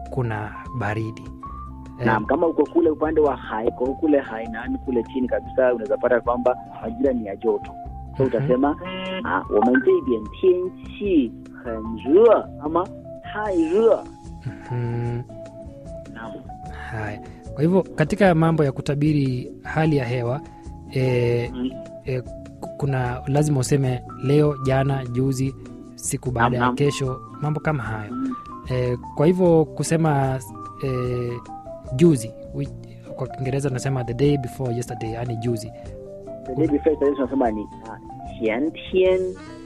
kuna baridi Eh, Naam, kama uko kule upande wa hai, uko kule Hainan kule chini kabisa, unaweza pata kwamba majira ni ya joto. So Mhm. utasema ah, 我们这边天气很热 ama 太热。 mhm. Naam. Haya, kwa hivyo katika mambo ya kutabiri hali ya hewa e, Mm. e, ku- kuna lazima useme leo, jana, juzi, siku baada ya Naam, naam. kesho, mambo kama hayo Mm. e, kwa hivyo kusema e, juzi wi- kwa Kiingereza unasema the day before yesterday, yani juzi. The day before yesterday tunasema ni ah, 前天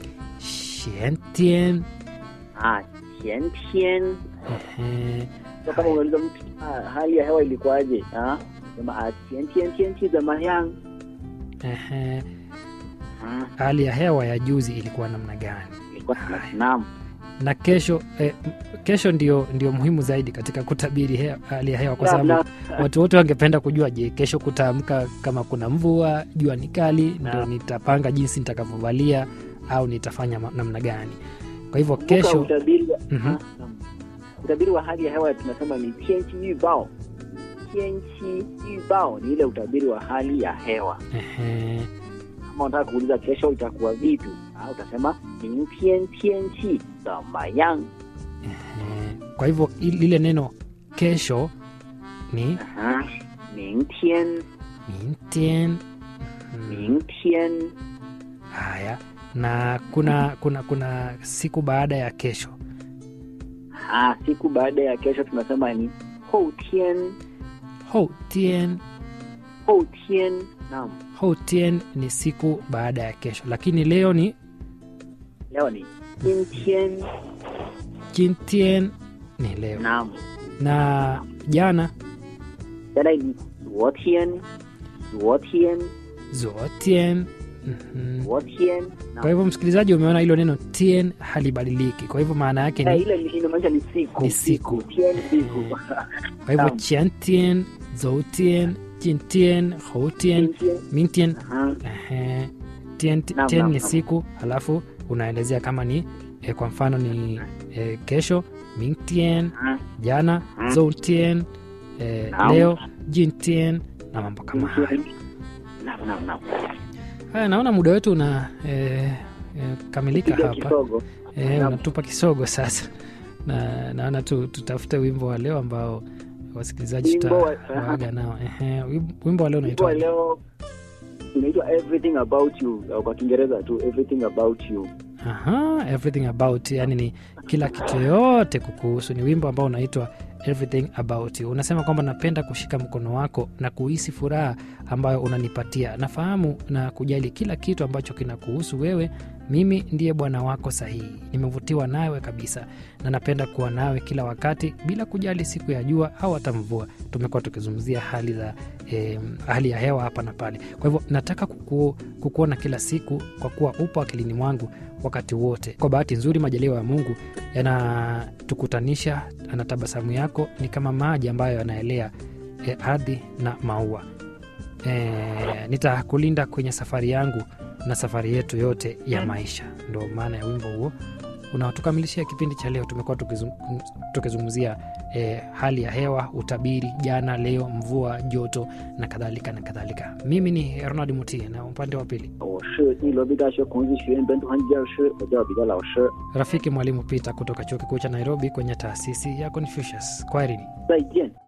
Xiantien, ah, 前天 ehe, So kama unauliza mtu ah, hali ya hewa ilikuwaje? Ah, sema ah, 前天天气怎么样？ ehe. Ah, hali ya hewa ya juzi ilikuwa namna gani? ilikuwa naam. na kesho eh, m- kesho ndio, ndio muhimu zaidi katika kutabiri hea, hali ya hewa kwa Naam, sababu naam. watu wote wangependa kujua, je, kesho kutaamka kama kuna mvua, jua ni kali, ndio Naam. nitapanga jinsi nitakavyovalia au nitafanya ma- namna gani. Kwa hivyo Kumbuka kesho utabiri wa, Mhm. ah, naam. utabiri wa hali ya hewa tunasema ni 天气预报。天气预报ni ile utabiri wa hali ya hewa. ehe, Kama unataka kuuliza kesho itakuwa vipi, ah, utasema 明天天气怎么样？ ehe. Kwa hivyo i- lile neno kesho ni Aha. 明天 mintien. Mhm. 明天 Haya, na kuna kuna kuna siku baada ya kesho ah, siku baada ya kesho tunasema ni 后天 houtien 后天 naam houtien ni siku baada ya kesho lakini leo ni leo ni 今天 jintien ni leo naam na jana jana ni 昨天昨天 zuotien Mhm. 昨天 kwa hivyo msikilizaji umeona hilo neno tien halibadiliki kwa hivyo maana yake Eh, ni ile ni- inamaanisha ni siku Ni siku. Tien siku kwa hivyo naam. chiantien zoutien jintien houtien 今天 mintien Aha. Ehe. Tien, Naam, tien naam, ni naam. siku halafu unaelezea kama ni eh, kwa mfano ni eh, kesho mingtien Ah, jana Mm. zoutien eh, Naam. leo jintien na mambo kama hayo 今天 naam naam naam haya naona muda wetu una eh, eh, kamilika Piga hapa kisogo eh, Naam. unatupa kisogo sasa na naona tu, tutafute wimbo wa leo ambao wasikilizaji Wimbo wa- tutawaaga nao Ehe, wim- wimbo wa leo Wimbo wa unaitwa leo unaitwa everything about you au kwa kiingereza tu everything about you Aha, everything about yani ni kila kitu yote kukuhusu. Ni wimbo ambao unaitwa everything about you. Unasema kwamba napenda kushika mkono wako na kuhisi furaha ambayo unanipatia. Nafahamu na kujali kila kitu ambacho kinakuhusu wewe. Mimi ndiye bwana wako sahihi. Nimevutiwa nawe kabisa na napenda kuwa nawe kila wakati bila kujali siku ya jua au hata mvua. Tumekuwa tukizungumzia hali za eh, hali ya hewa hapa na pale. Kwa hivyo nataka kuku, kukuona kila siku kwa kuwa upo akilini mwangu wakati wote. Kwa bahati nzuri, majaliwa ya Mungu yanatukutanisha, na tabasamu yako ni kama maji ambayo yanaelea e, ardhi na maua. E, nitakulinda kwenye safari yangu na safari yetu yote ya maisha. Ndo maana ya wimbo huo unaotukamilishia kipindi cha leo. Tumekuwa tukizung- tukizungumzia e, hali ya hewa, utabiri, jana, leo, mvua, joto na kadhalika na kadhalika. Mimi ni Ronald Mutie na upande wa pili 我是内罗毕大学孔子学院本土汉语教师，我叫彼得老师。 rafiki mwalimu Peter kutoka chuo kikuu cha Nairobi kwenye taasisi ya Confucius. Kwaherini. 再见。